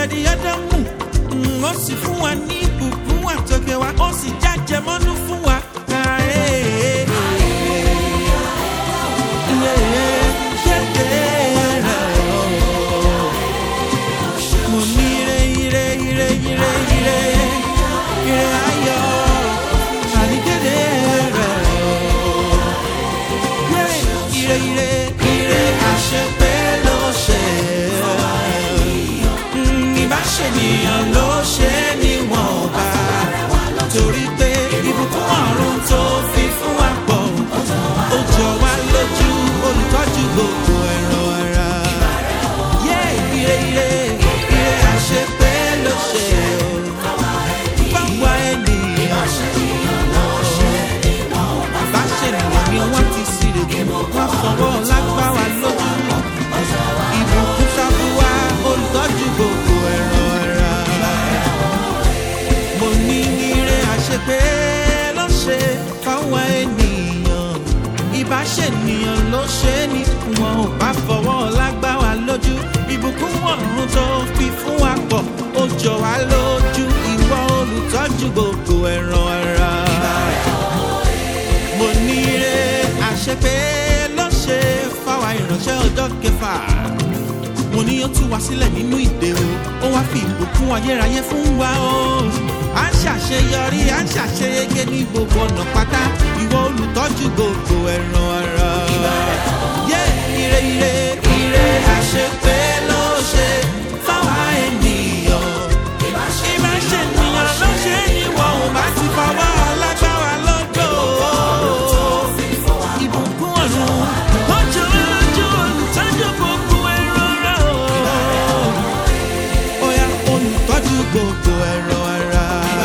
orílẹ̀-èdè Ádámù Mm, ó sì fún wa ní ìbùkún àtòkè wa ó sì jájẹ mọ́nú fún wa. Ah, eh, eh, mo ní ire ire ire ire ire ire ayọ̀ àníkéde rẹ̀ ire ire ire àṣepé ló ṣe Mm, ìbáṣenìyàn ló ṣe níwọ̀n ọba torí pé ìbùkún ọ̀run tó fi fún wa pọ̀ ó jọ wá lójú olùtọ́jú gbogbo ẹ̀rọ ara. Yé ire ire ire àṣepé ló ṣe o. Báwa ènìyàn bá ṣènìyàn ni wọ́n ti sírègùn wọ́n fọwọ́ lágbá wa lójú. Ìbùkún sábúwá olùtọ́jú gbogbo ẹ̀rọ ara mo ní ire àṣepé ló ṣe fáwọn ènìyàn ìbáṣènìyàn ló ṣe é ní wọn ò bá fọwọ́ lágbá wa lójú ìbùkún ọ̀run tó fi fún wa pọ̀ ó jọ wá lójú ìwọ olùtọ́jú gbogbo ẹ̀ràn ara mo ní ire àṣepé ló ṣe fáwọn ìránṣẹ́ ọjọ́ kẹfà mo ní ó tú wa sílẹ̀ nínú ìdè o ó wá fi ìbùkún ayérayé fún wa o à ń ṣàṣeyọrí à ń ṣàṣeyege ní gbogbo ọ̀nà pátá ìwọ olùtọ́jú gbogbo ẹ̀ràn ara. yé ire ire ire àṣepé ló ṣe fáwa ènìyàn ìbáṣènìyàn ló ṣe é ní wọn ò bá ti fọwọ́ lágbára lọ́dọ̀ ìbùkún ọ̀run ọjọ́ lójú olùtọ́jú gbogbo ẹ̀rọ ara o. Oya olùtọ́jú gbogbo ẹ̀rọ ara.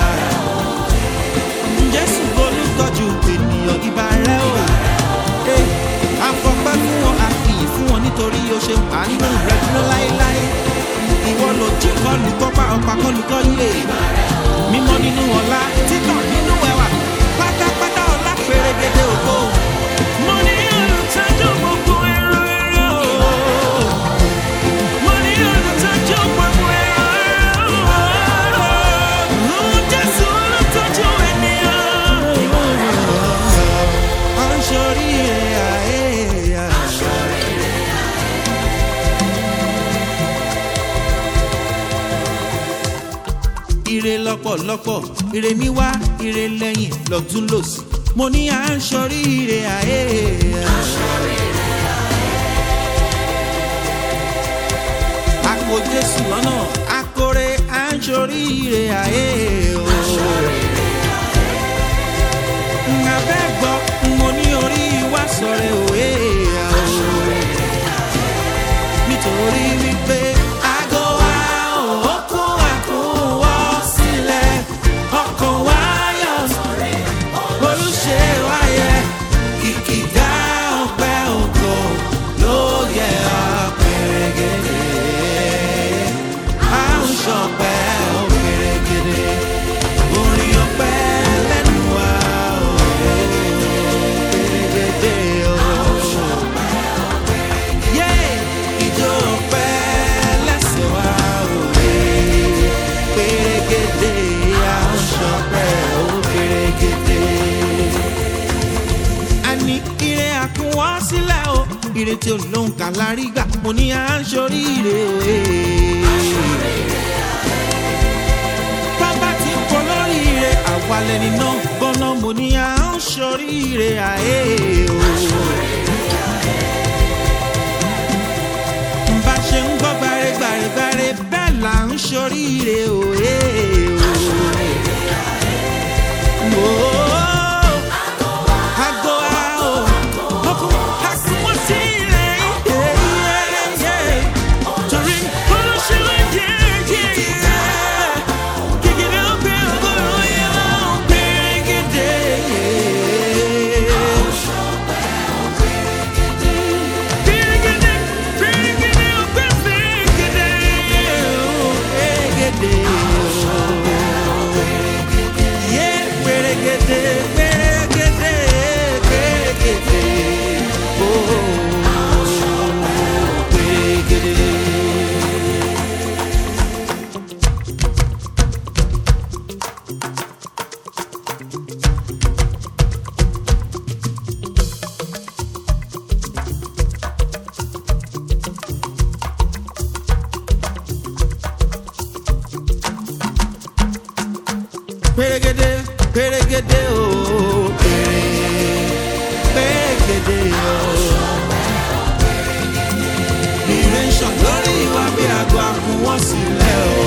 Jésù olùtọ́jú ènìyàn ibà rẹ̀ o. Eh, Afọpẹ́ fún wọn, àfihàn fún wọn nítorí o ṣe àánú rẹ̀ dúró láéláé. Ìwọ lòjì kọlù kọ́pá ọ̀pá kọlù kọ́lé. Mímọ́ nínú ọ̀la, títàn nínú ẹwà. Pátápátá ọ̀la pèrègede ògo. Mo ní olùtọ́jú gbogbo ẹ̀rọ ẹ̀rọ o. Mo ní olùtọ́jú gbogbo ẹ̀rọ ẹ̀rọ. Jésù olùtọ́jú ènìyàn. À ń ṣoríire àyè. Ire lọ́pọ̀lọpọ̀, ire níwá, ire lẹ́yìn, lọ́tún lòsì. Mo ní à ń ṣoríire àyè. Àpò Jésù lọ́nà, akore à ń ṣoríire àyè o. Abẹ́ gbọ́, mo ní orí wá sọ̀rọ̀ òwe o. Nítorí wípé aago wa ò kó àkúwọ́ sílẹ̀, ọkàn wa yọ̀ olùṣe wáyé kìkìdá ọpẹ́ ògo ló yẹ ọpẹrẹgẹdẹ à ń ṣọpẹ́ ọpẹrẹgẹdẹ orin ọpẹ́ lẹ́nu wa ọpẹrẹgẹdẹ o. Yé, ijó ọpẹ́ lẹ́sẹ̀ wa òwe pẹrẹgẹdẹ à ń ṣọpẹ́ ọpẹrẹgẹdẹ àní ire àkúnwọ́ sílẹ̀ o ire tí olóhùn kà lárí gbà mo ní à ń ṣoríire òye. bàbá tí ń kọ lóríire àwalẹ̀ nínú gbọ́nà mo ní à ń ṣoríire àyè o. bá ṣe ń gbọ́ gbàregbàregbàre bẹ́ẹ̀ là ń ṣoríire òye o. Oh, Ago a o, ọkùn àkùnwọ́n sí ilẹ̀ yìí. Torí olóṣèlú jẹ́ jẹ́ kékeré ọgbẹ́ ọgọ́rùn-ún yẹn wọ́n pérégedé. Pérégedé, pérégedé ọgbẹ́ pérégedé. Pérégedé. pérégedé pérégedé o péré pérégedé o. Ire ń ṣàn lórí wa bí àgọ́ àkùn wọ́n sílẹ̀ o.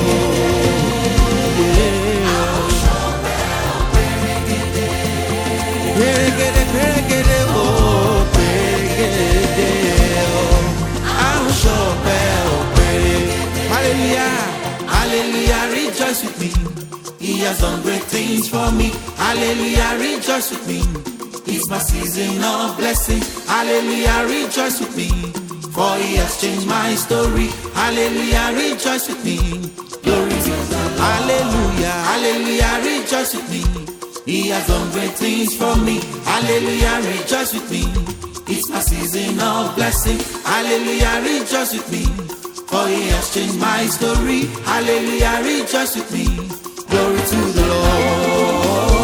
Pérégedé pérégedé o pérégedé o. Àrùn ṣọ̀pẹ́ o péré. Hallelujah hallelujah rejoice with me. He has done great things for me. Hallelujah rejoice with me. It's my season of blessing. Hallelujah rejoice with me. For he has changed my story. Hallelujah rejoice with me. Glory to God. Hallelujah hallelujah rejoice with me. He has done great things for me. Hallelujah rejoice with me. It's my season of blessing. Hallelujah rejoice with me. For he has changed my story. Hallelujah, rejoice with me. Glory to the Lord.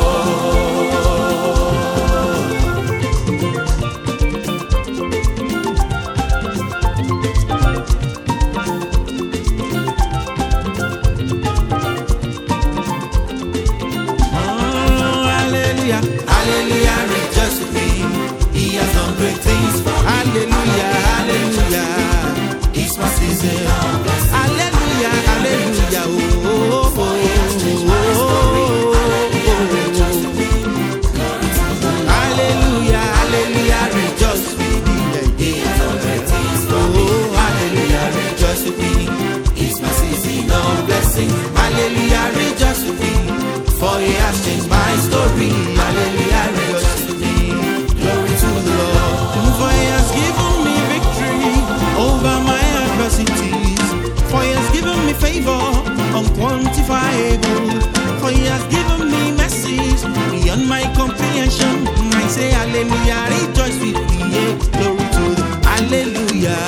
Oh, hallelujah, hallelujah, rejoice with me. He has done great things for me. Hallelujah, hallelujah. It's my season. Hallelujah, hallelujah. Oh, oh, oh, oh, oh. Hallelujah, hallelujah. Rejoice with me. Yeah, yeah. Oh, hallelujah. Rejoice with me. It's my season of blessing. Hallelujah. Rejoice with me. For he has changed my story. Hallelujah. Rejoice with me. Glory to the Lord. For he has given me victory over my adversities. For he has given me favor unquantifiable. For he has given me mercies beyond my comprehension. I say hallelujah, rejoice with me. Yeah, glory to the hallelujah.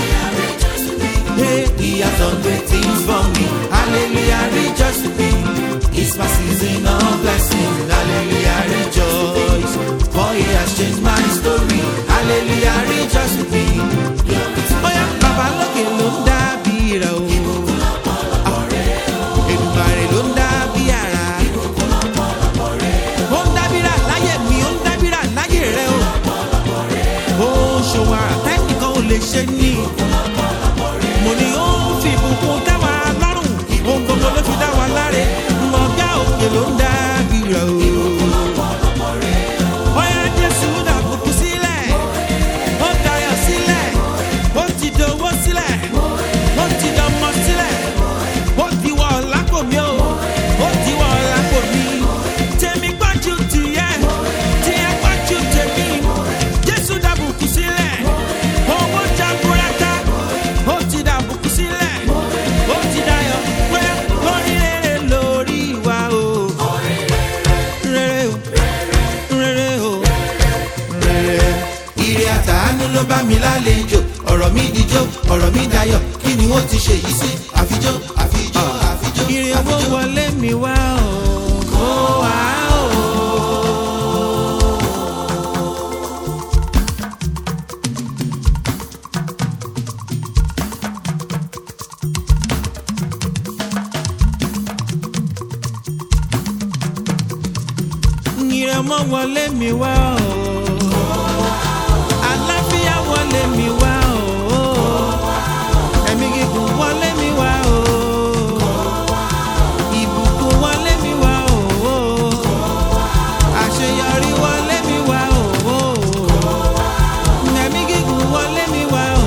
Hey, he has done great things for me. Hallelujah, rejoice with me. It's my season of blessing. Hallelujah, rejoice. For he has changed my story. Hallelujah, rejoice with me. Bóyá bàbá lókè ló ń dábì rẹ̀ o. Èdùmàrè ló ń dábì ara. Ó ń dábìrà láyé mi, ó ń dábìrà láyé rẹ̀ o. Ó ń ṣòwò àrà tẹ́nìkan ò lè ṣe ní. Mo ní ó ń fi ìbùkún dá wa lọ́rùn. Ohun gbogbo ló fi dá wa láre. Ọ̀gá òkè ló ń dábì rẹ̀ o. Bóyá Jésù dàbùkù sílẹ̀ ó dayọ̀ sílẹ̀ ó ti dowó sílẹ̀ ó ti dọmọ sílẹ̀ ó ti wọ ọ̀làkò mi o ó ti wọ ọ̀làkò mi tèmi gbájú tìyẹ tìyẹ gbájú tèmi jésù dàbùkù sílẹ̀ owó jaburata ó ti dàbùkù sílẹ̀ ó ti dayọ̀ pé lórí rere lórí wa o rere o rere o rere. Ire àtàánú ló bá mi lálejò, ọ̀rọ̀ mi dijó, ọ̀rọ̀ mi dayọ̀, kí ni wọ́n ti ṣe yìí sí? Àfijó, àfijó, àfijó. Ire owó wọlé mi wá o, ó wá o. Ire ọmọ wọlé mi wá o. Àláfíà wọlé mi wá o. Ẹ̀mí gígùn wọlé mi wá o. Ìbùkún wọlé mi wá o. Àṣeyọrí wọlé mi wá o. Ẹ̀mí gígùn wọlé mi wá o.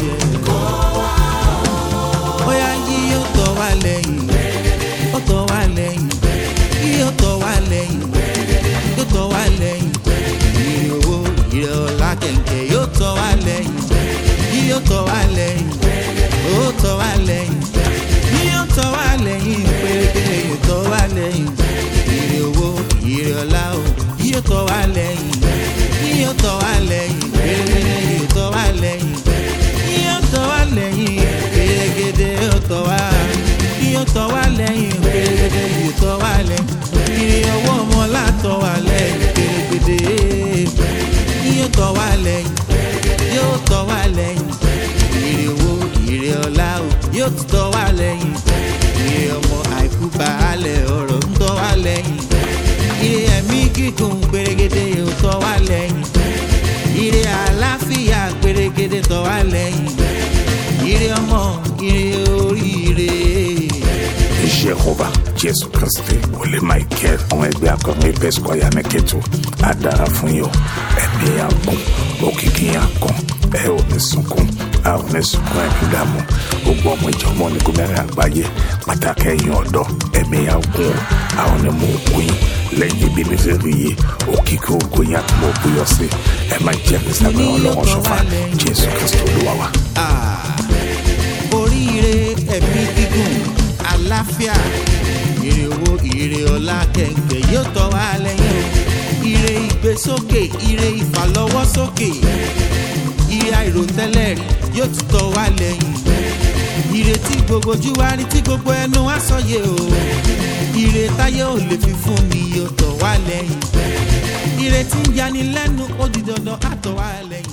Bóyá yí yóò tọ̀ wá lẹ́yìn. Ó tọ̀ wá lẹ́yìn. Yí yóò tọ̀ wá lẹ́yìn. Yóò tọ̀ wá lẹ́yìn. Ire owó, ire ọlá kẹ̀kẹ́ yóò tọ̀ wá lẹ́yìn. Yí yóò tọ̀ wá lẹ́yìn. Ó tọ̀ wá lẹ́yìn. Yí yóò tọ̀ wá lẹ́yìn. Pérépéré yóò tọ̀ wá lẹ́yìn. Ire owó, ire ọlá o. Yí yóò tọ̀ wá lẹ́yìn. Yí yóò tọ̀ wá lẹ́yìn. Pérépéré yóò tọ̀ wá lẹ́yìn. Yí yóò tọ̀ wá lẹ́yìn. Pérégedé yóò tọ̀ wá. Yí yóò tọ̀ wá lẹ́yìn. Pérégedé yóò tọ̀ wá lẹ́yìn. Ire owó ọmọ látọ̀ wá lẹ́yìn. Pérégedé yóò tọ̀ wá lẹ́yìn. Yóò tọ̀ wá lẹ́yìn. Ire owó, ire ọlá o. Yóò tọ̀ wá lẹ́yìn. Ire ọmọ àìkú baálẹ̀ ọ̀rọ̀ ń tọ̀ wá lẹ́yìn ire ẹ̀mí gígùn pérégedé yóò tọ́ wá lẹ́yìn ire àlàáfíà pérégedé tọ́ wá lẹ́yìn ire ọmọ ire oríire. jehova jésù kristi wòlé michael àwọn ẹgbẹ́ akọrin apes kwaya ní kẹtù á dára fún yín o ẹ̀mí àgùn òkìkí àgùn ẹ ò ní sunkún a ò ní sunkún ẹ̀mí dààmú gbogbo ọmọ ìjọmọ ní gómìnà àgbáyé pàtàkì ẹ̀yìn ọ̀dọ́ ẹ̀mí àgùn a ò ní mú òkú yín lẹ́yìn ibi mi fẹ́ rí yé òkìkí ògo yín àti mọ̀ òkú yọ sí ẹ máa jẹ́ kí sábẹ́ ọlọ́run ṣọfà jésù kristi olúwa wa. Ah, oríire ẹ̀mí gígùn àlàáfíà ire owó ire ọlá kẹ̀kẹ́ yóò tọ́ wá lẹ́yìn o ire ìgbésókè ire ìfàlọ́wọ́sókè ire àìròtẹ́lẹ̀ rí yóò tún tọ́ wá lẹ́yìn ire tí gbogbo ojú wa rí tí gbogbo ẹnu wa sọyẹ o ire táyé ò lè fi fún ni yóò tọ́ wá lẹ́yìn ire tí ń yani lẹ́nu ó di dandan á tọ́ wá lẹ́yìn.